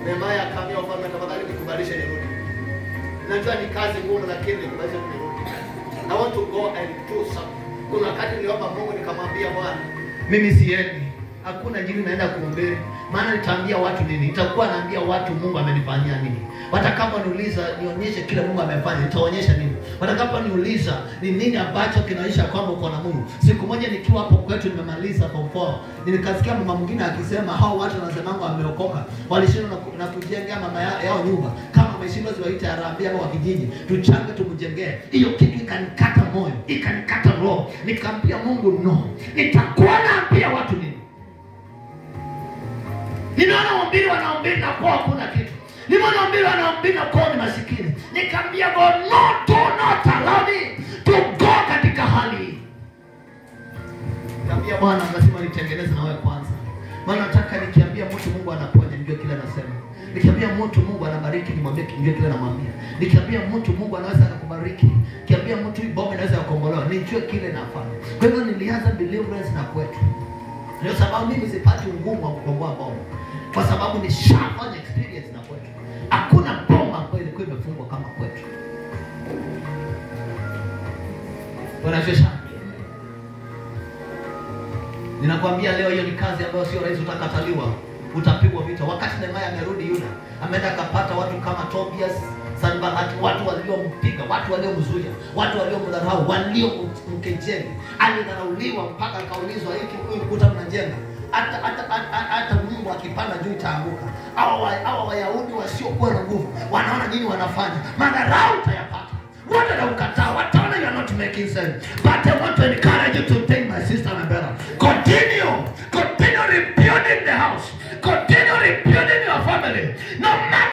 Nehemia akaambia wafalme, tafadhali nikubalishe nirudi. Najua ni kazi ngumu, lakini nikubalishe nirudi. I want to go and do something. Kuna wakati niliomba Mungu nikamwambia Bwana, mimi siendi, hakuna jini naenda kuhubiri, maana nitaambia watu nini? Nitakuwa naambia watu Mungu amenifanyia nini. Watakaponiuliza nionyeshe kile Mungu amefanya, nitaonyesha nini. Watakaponiuliza ni nini ambacho kinaonyesha kwamba uko na Mungu. Siku moja nikiwa hapo kwetu nimemaliza form 4, nikasikia mama mwingine akisema hao watu wanasemanga wameokoka, walishindwa na, ku- na kujengea mama ya- yao nyumba. Kama wameshindwa ziwaite harambee hapo kwa kijiji, tuchange tumjengee. Hiyo kitu ikanikata moyo, ikanikata roho. Nikamwambia Mungu no, nitakuwa naambia watu nini? Nimeona wahubiri wanahubiri na kwa hakuna kitu. Nimeona wahubiri wanahubiri na kwa ni masikini. Nikamwambia God, no, do not allow me to go katika hali hii. Nikamwambia Bwana, lazima nitengeneze na wewe kwanza. Maana nataka nikiambia mtu Mungu anaponya nijue kile anasema. Nikiambia mtu Mungu anabariki nimwambie nijue kile namwambia. Nikiambia mtu Mungu anaweza akakubariki. Nikiambia mtu hii bomba inaweza kukombolewa, nijue kile nafanya. Kwa hivyo nilianza deliverance na kwetu. Ndio sababu mimi sipati ugumu wa kukomboa bomba, kwa sababu nishafanya experience na kwetu. Hakuna bomba ambayo ilikuwa imefungwa kama kwetu. Unachosha, ninakwambia leo, hiyo ni kazi ambayo sio rahisi, utakataliwa, utapigwa vita. Wakati Nehemia amerudi Yuda, ameenda akapata watu kama Tobias, Sanbalati, watu waliompiga, watu waliomzuia, watu waliomdharau, waliomkejeli. Alidharauliwa mpaka akaulizwa, hiki huyu kuta mnajenga hata hata hata- hata Mungu akipanda juu itaanguka. Hawa wa- hawa Wayahudi wasiokuwa na nguvu wanaona nini wanafanya, madharau utayapata wote na ukataa, wataona you are not making sense. But I want to encourage you today, my sister and brother, continue, continue rebuilding the house, continue rebuilding your family, no matter